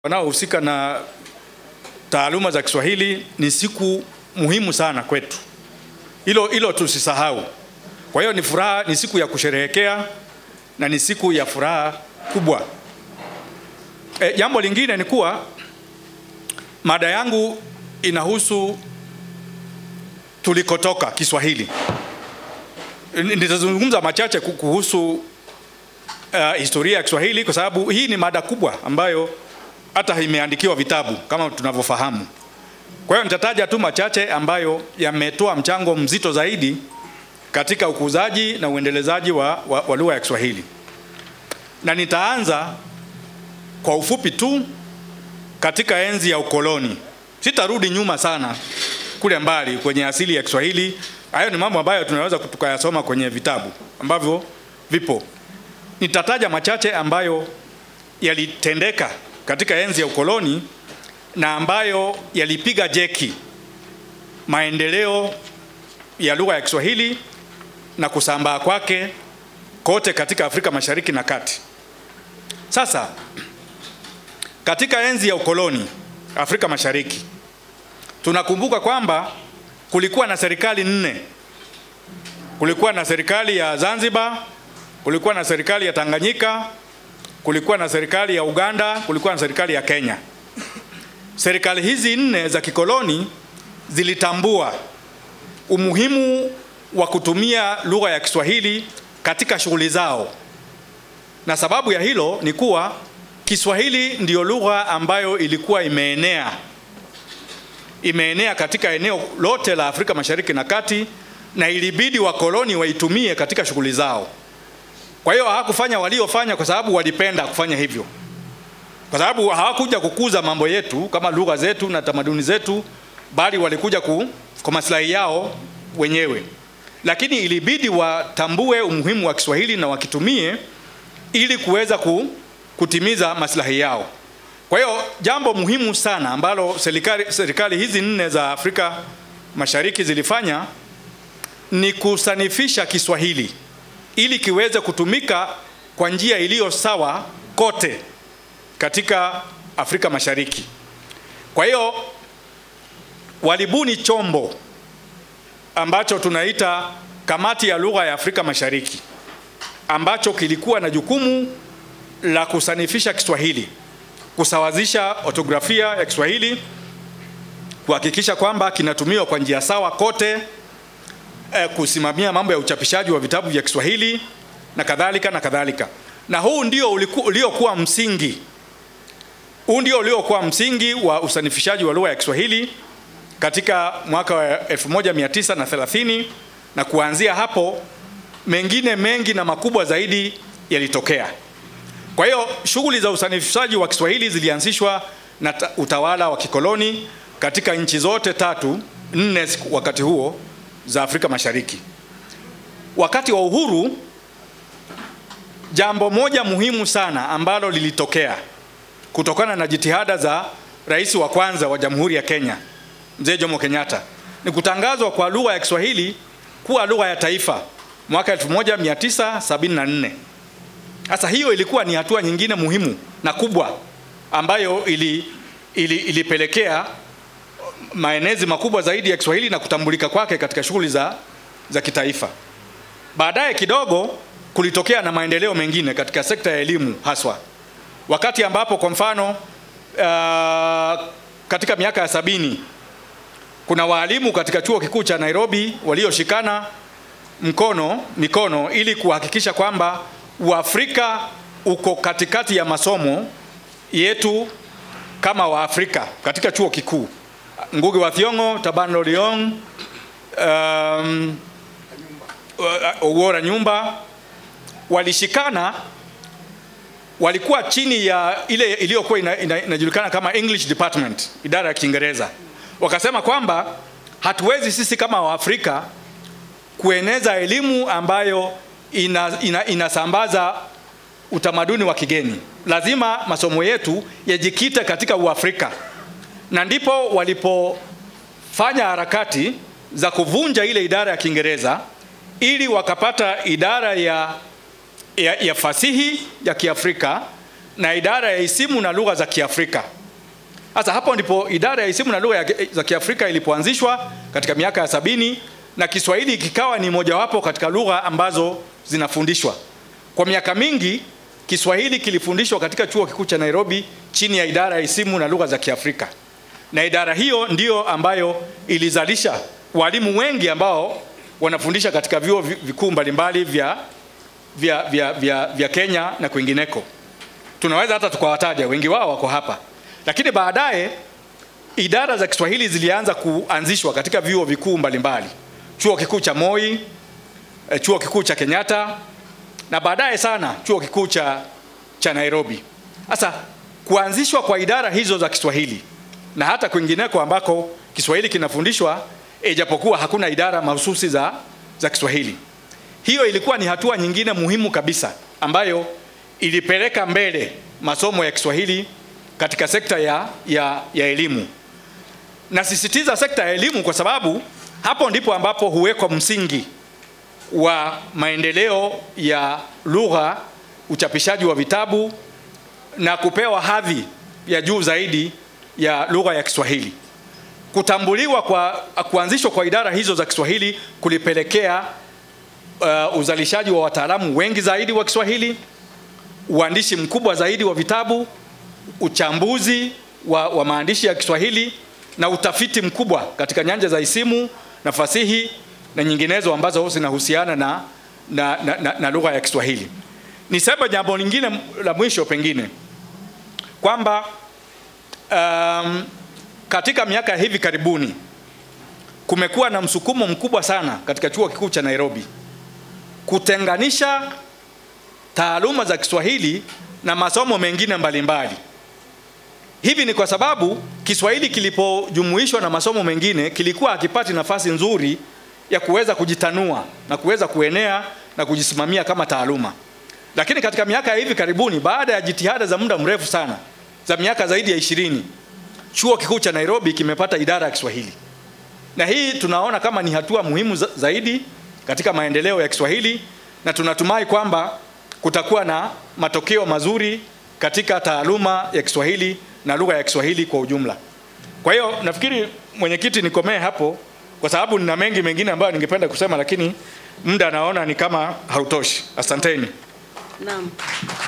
wanaohusika na taaluma za Kiswahili ni siku muhimu sana kwetu. Hilo hilo tusisahau. Kwa hiyo ni furaha, ni siku ya kusherehekea na ni siku ya furaha kubwa. E, jambo lingine ni kuwa mada yangu inahusu tulikotoka Kiswahili. Nitazungumza machache kuhusu uh, historia ya Kiswahili kwa sababu hii ni mada kubwa ambayo hata imeandikiwa vitabu kama tunavyofahamu. Kwa hiyo nitataja tu machache ambayo yametoa mchango mzito zaidi katika ukuzaji na uendelezaji wa, wa, wa lugha ya Kiswahili, na nitaanza kwa ufupi tu katika enzi ya ukoloni. Sitarudi nyuma sana kule mbali kwenye asili ya Kiswahili. Hayo ni mambo ambayo tunaweza tukayasoma kwenye vitabu ambavyo vipo. Nitataja machache ambayo yalitendeka katika enzi ya ukoloni na ambayo yalipiga jeki maendeleo ya lugha ya Kiswahili na kusambaa kwake kote katika Afrika Mashariki na Kati. Sasa katika enzi ya ukoloni Afrika Mashariki tunakumbuka kwamba kulikuwa na serikali nne. Kulikuwa na serikali ya Zanzibar, kulikuwa na serikali ya Tanganyika, kulikuwa na serikali ya Uganda, kulikuwa na serikali ya Kenya. Serikali hizi nne za kikoloni zilitambua umuhimu wa kutumia lugha ya Kiswahili katika shughuli zao, na sababu ya hilo ni kuwa Kiswahili ndiyo lugha ambayo ilikuwa imeenea imeenea katika eneo lote la Afrika Mashariki na Kati, na ilibidi wakoloni waitumie katika shughuli zao. Kwa hiyo hawakufanya waliofanya kwa sababu walipenda kufanya hivyo, kwa sababu hawakuja kukuza mambo yetu kama lugha zetu na tamaduni zetu, bali walikuja ku, kwa maslahi yao wenyewe. Lakini ilibidi watambue umuhimu wa Kiswahili na wakitumie ili kuweza ku, kutimiza maslahi yao. Kwa hiyo jambo muhimu sana ambalo serikali, serikali hizi nne za Afrika Mashariki zilifanya ni kusanifisha Kiswahili ili kiweze kutumika kwa njia iliyo sawa kote katika Afrika Mashariki. Kwa hiyo walibuni chombo ambacho tunaita Kamati ya Lugha ya Afrika Mashariki ambacho kilikuwa na jukumu la kusanifisha Kiswahili, kusawazisha ortografia ya Kiswahili, kuhakikisha kwamba kinatumiwa kwa njia sawa kote eh, kusimamia mambo ya uchapishaji wa vitabu vya Kiswahili na kadhalika na kadhalika. Na huu ndio uliokuwa msingi, huu ndio uliokuwa msingi wa usanifishaji wa lugha ya Kiswahili katika mwaka wa 1930 na, na kuanzia hapo mengine mengi na makubwa zaidi yalitokea. Kwa hiyo shughuli za usanifishaji wa Kiswahili zilianzishwa na utawala wa kikoloni katika nchi zote tatu nne wakati huo za Afrika Mashariki. Wakati wa uhuru, jambo moja muhimu sana ambalo lilitokea kutokana na jitihada za rais wa kwanza wa Jamhuri ya Kenya, Mzee Jomo Kenyatta, ni kutangazwa kwa lugha ya Kiswahili kuwa lugha ya taifa mwaka 1974. Sasa hiyo ilikuwa ni hatua nyingine muhimu na kubwa ambayo ili, ili, ilipelekea maenezi makubwa zaidi ya Kiswahili na kutambulika kwake katika shughuli za, za kitaifa. Baadaye kidogo kulitokea na maendeleo mengine katika sekta ya elimu haswa, wakati ambapo kwa mfano uh, katika miaka ya sabini kuna waalimu katika chuo kikuu cha Nairobi walioshikana mkono mikono ili kuhakikisha kwamba Uafrika uko katikati ya masomo yetu kama Waafrika katika chuo kikuu. Ngugi wa Thiong'o, Taban Loliong, um, Owora Nyumba walishikana, walikuwa chini ya ile iliyokuwa inajulikana ina, ina kama English Department, idara ya Kiingereza. Wakasema kwamba hatuwezi sisi kama Waafrika kueneza elimu ambayo ina, ina, inasambaza utamaduni wa kigeni. Lazima masomo yetu yajikite katika Uafrika, na ndipo walipofanya harakati za kuvunja ile idara ya Kiingereza ili wakapata idara ya, ya, ya fasihi ya Kiafrika na idara ya isimu na lugha za Kiafrika. Sasa hapo ndipo idara ya isimu na lugha ya- za Kiafrika ilipoanzishwa katika miaka ya sabini na Kiswahili kikawa ni mojawapo katika lugha ambazo zinafundishwa. Kwa miaka mingi Kiswahili kilifundishwa katika chuo kikuu cha Nairobi chini ya idara ya isimu na lugha za Kiafrika, na idara hiyo ndiyo ambayo ilizalisha walimu wengi ambao wanafundisha katika vyuo vi- vikuu mbalimbali vya, vya, vya, vya, vya Kenya na kwingineko. Tunaweza hata tukawataja, wengi wao wako hapa, lakini baadaye idara za Kiswahili zilianza kuanzishwa katika vyuo vikuu mbalimbali, chuo kikuu cha Moi, eh, chuo kikuu cha Kenyatta na baadaye sana chuo kikuu cha, cha Nairobi. Sasa kuanzishwa kwa idara hizo za Kiswahili na hata kwingineko ambako Kiswahili kinafundishwa ijapokuwa hakuna idara mahususi za, za Kiswahili. Hiyo ilikuwa ni hatua nyingine muhimu kabisa ambayo ilipeleka mbele masomo ya Kiswahili katika sekta ya, ya, ya elimu. Nasisitiza sekta ya elimu kwa sababu hapo ndipo ambapo huwekwa msingi wa maendeleo ya lugha, uchapishaji wa vitabu na kupewa hadhi ya juu zaidi ya lugha ya Kiswahili. Kutambuliwa kwa kuanzishwa kwa idara hizo za Kiswahili kulipelekea uh, uzalishaji wa wataalamu wengi zaidi wa Kiswahili, uandishi mkubwa zaidi wa vitabu, uchambuzi wa, wa maandishi ya Kiswahili na utafiti mkubwa katika nyanja za isimu na fasihi na nyinginezo ambazo zinahusiana na, na, na, na, na lugha ya Kiswahili. Niseme jambo lingine la mwisho pengine kwamba um, katika miaka ya hivi karibuni kumekuwa na msukumo mkubwa sana katika chuo kikuu cha Nairobi kutenganisha taaluma za Kiswahili na masomo mengine mbalimbali. Hivi ni kwa sababu Kiswahili kilipojumuishwa na masomo mengine kilikuwa hakipati nafasi nzuri ya kuweza kujitanua na kuweza kuenea na kujisimamia kama taaluma. Lakini katika miaka ya hivi karibuni, baada ya jitihada za muda mrefu sana za miaka zaidi ya ishirini, chuo kikuu cha Nairobi kimepata idara ya Kiswahili, na hii tunaona kama ni hatua muhimu za- zaidi katika maendeleo ya Kiswahili, na tunatumai kwamba kutakuwa na matokeo mazuri katika taaluma ya Kiswahili na lugha ya Kiswahili kwa ujumla. Kwa hiyo nafikiri mwenyekiti, nikomee hapo kwa sababu nina mengi mengine ambayo ningependa kusema, lakini muda naona ni kama hautoshi. Asanteni. Naam.